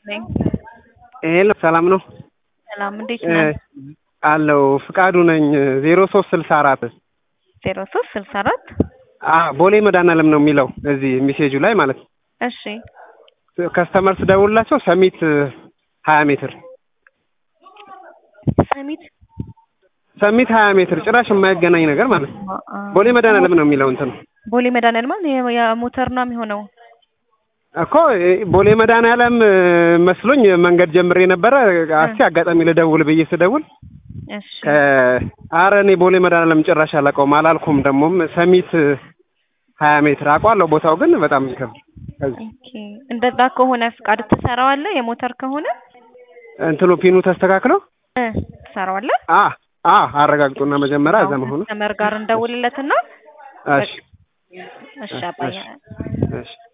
ነኝ። ሄሎ ሰላም ነው ሰላም እንዴት ነህ? አለው ፍቃዱ ነኝ ዜሮ ሶስት ስልሳ አራት ዜሮ ሶስት ስልሳ አራት ቦሌ መድኃኒዓለም ነው የሚለው እዚህ ሜሴጁ ላይ ማለት ነው። እሺ ከስተመር ስደውልላቸው ሰሚት ሀያ ሜትር ሰሚት ሰሚት ሀያ ሜትር ጭራሽ የማይገናኝ ነገር ማለት ነው። ቦሌ መድኃኒዓለም ነው የሚለው እንትን ቦሌ መድኃኒዓለም ማለት የ- የሞተር ነው የሚሆነው። እኮ ቦሌ መድኃኒዓለም መስሎኝ መንገድ ጀምሬ ነበረ። እስኪ አጋጣሚ ልደውል ብዬ ስደውል እሺ አረ እኔ ቦሌ መድኃኒዓለም ጭራሽ አላውቀውም አላልኩም። ደግሞም ሰሚት ሀያ ሜትር አውቀዋለሁ ቦታው ግን በጣም ይከብድ ከዚህ ኦኬ እንደዛ ከሆነ ፍቃድ ትሰራዋለህ? የሞተር ከሆነ እንትኑ ፒኑ ተስተካክሎ እ ትሰራዋለህ? አ አ አረጋግጡና መጀመሪያ እዛ መሆኑ ከስተመር ጋር እንደውልለትና እሺ እሺ አባዬ እሺ